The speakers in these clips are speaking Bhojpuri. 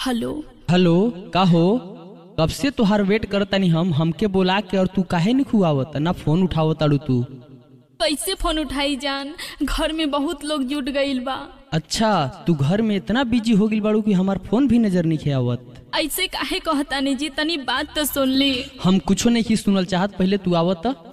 हेलो हेलो का हो कब से तोहार वेट करतानी हम हमके बोला के और तू काहे नहीं खुआवत ना फोन उठावत ताड़ू तू कैसे फोन उठाई जान घर में बहुत लोग जुट गईल बा अच्छा तू घर में इतना बिजी हो गई बाड़ू कि हमार फोन भी नजर नहीं आवत ऐसे काहे कहतानी जी तनी बात तो सुन ली हम कुछो नहीं की सुनल चाहत पहले तू आवत त।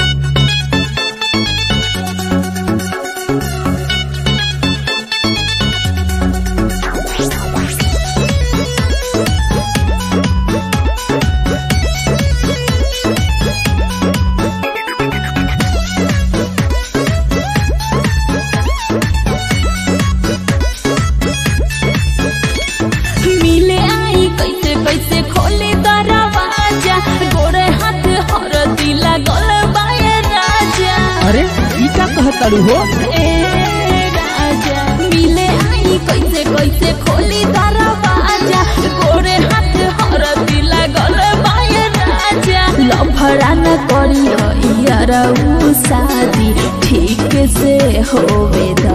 मिले आई कैसे कैसे खोले दरवाजा गोरे हाथ हर दिला गल बाए राजा अरे ई का कहत ताड़ू हो ए राजा मिले आई कैसे कैसे खोली दरवाजा गोरे हाथ हर दिला गल बाए राजा लफड़ा न करी यार उ शादी ठीक से होवे दा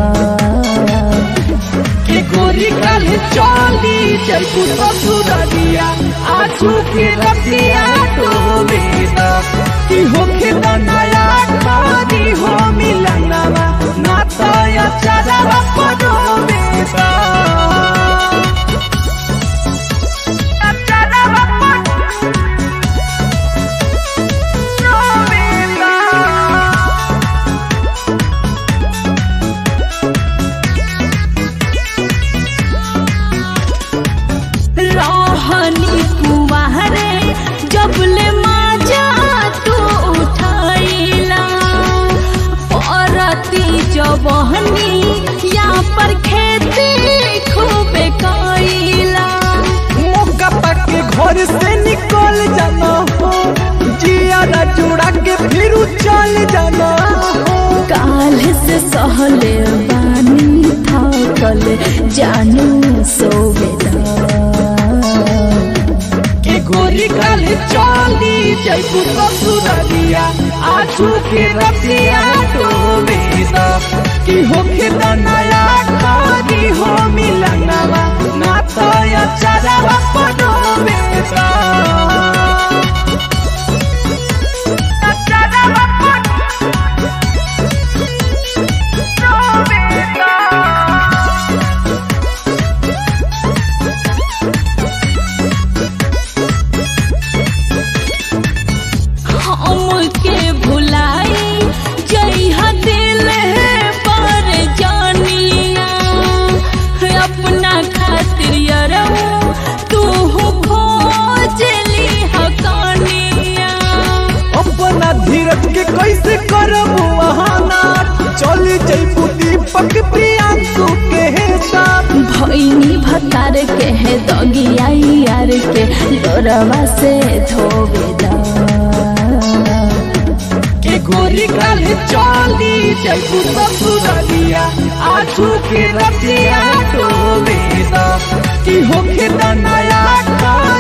कि गोरी कल चली जयपू ससुरलिया आजू के रतिया तो मेरा कि होखे न नया खादी हो मिलनवा नाता या चरवा पड़ो मेरा चरवा पड़ो मेरा रहनी कुमारे जबले माजा तू उठाइला परती जबहनी या पर खेती खूबे कइला मौका पाके घर से निकल जाना हो जिया जुड़ा के फिर चल जाना हो काल से सहले बानी थकल जानू सोवेदा कि गोरी कल चली जयपू ससुरलिया आजू के रतिया तो मेरा कि होखे न नया खादी हो मिलनवा नाता या चरवा पड़ो मेरा चरवा पड़ो मेरा हमके भुलाई जइहा दिल पर जानिया अपना खातिर यरऊ तू खोज ली हकानिया अपना धीरज के कैसे करबू बहाना चली जैबू दीपक प्रियांशु के साथ भैनी भतार के है दगिया यार के लोरवा से धोबेदा के गोरी कल चली जैबू ससुरलिया आजू के रतिया तो मेरा कि होखे न नया खा